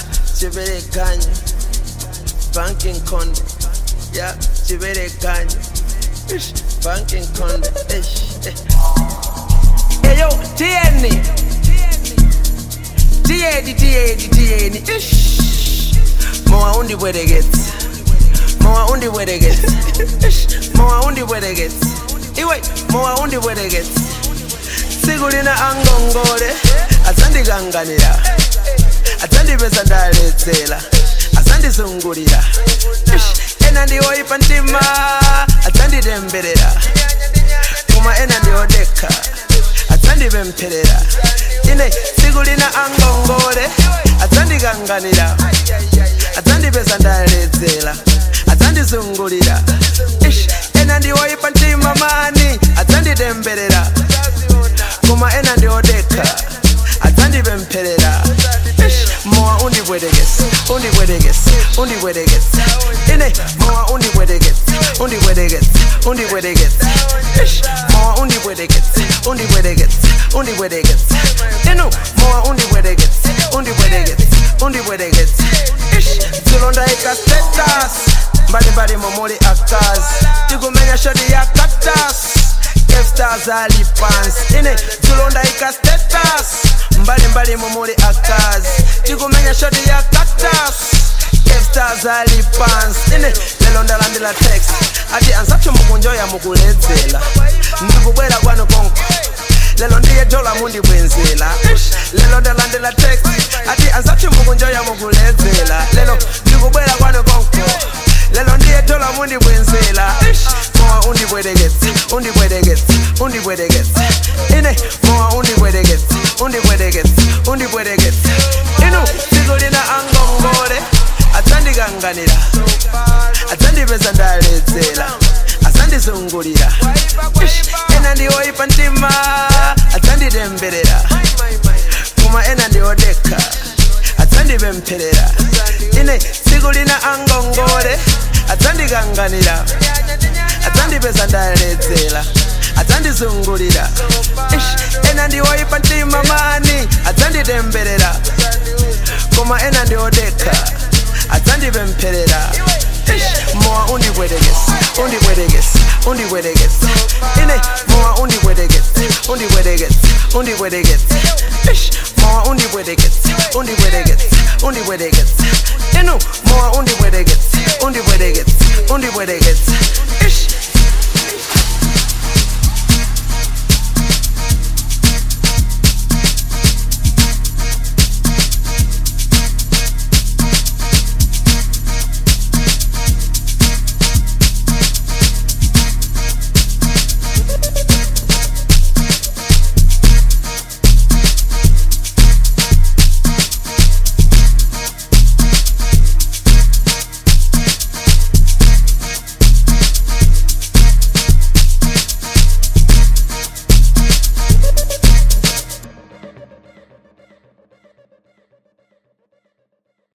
chiberekanye banking conde ya chiberekanye Ish, banking conde Ish, eh. eyo tieni tieni tieni tieni Ish. mowa undibwereketse mowa undibwereketse Ish, mowa undibwereketse iwe mowa undibwereketse tsiku lina angongole adzandikanganira adzandipeza ndaledzera adzandizungulira Ish, ena ndiwoipa mtima adzanditemberera koma ena ndiodekha adzandipempherera ine tsiku lina angongole adzandikanganira adzandipeza ndaledzera adzandizungulira Ish, ena ndiwoipa mtima mani adzanditemberera koma ena ndiodekha adzandipempherera Ish, mowa undibwerekese undibwerekese undibwerekese ine mowa undibwerekese undibwerekese undibwerekese Ish, mowa undibwerekese undibwerekese undibwerekese inu mowa undibwerekese undibwerekese undibwerekese Ish, tilondaika status mbalimbali momuli akazi tikumenya shoti ya cactus Stars ali pansi ine tulondaika status mbalimbali momuli akazi tikumenya shoti ya cactus Stars ali pansi ine lelo ndalandila text ati ansathu mukunjoya mukuledzela ndikubwera kwanu konko lelo ndiye dola mundibwenzela lelo ndalandila text ati ansathu mukunjoya mukuledzela lelo ndikubwera kwanu konko lelo ndiye dola mundibwenzela mowa undibwereketse undibwereketse undibwereketse ine mowa undibwereketse undibwereketse undibwereketse inu tsiku lina angongole adzandikanganira adzandipeza ndaledzera adzandizungulira Ish, ena ndiwoipa mtima adzanditemberera koma ena ndiodekha adzandipempherera ine tsiku lina angongole adzandikanganira adzandipeza ndaledzera adzandizungulira Ish, ena ndiwoipa mtima mani adzanditemberera koma ena ndiodekha adzandipempherera Ish, mowa undibwerekese undibwerekese undibwerekese ine mowa undibwerekese undibwerekese undibwerekese Ish, mowa undibwerekese undibwerekese undibwerekese inu mowa undibwerekese undibwerekese undibwerekese Ish,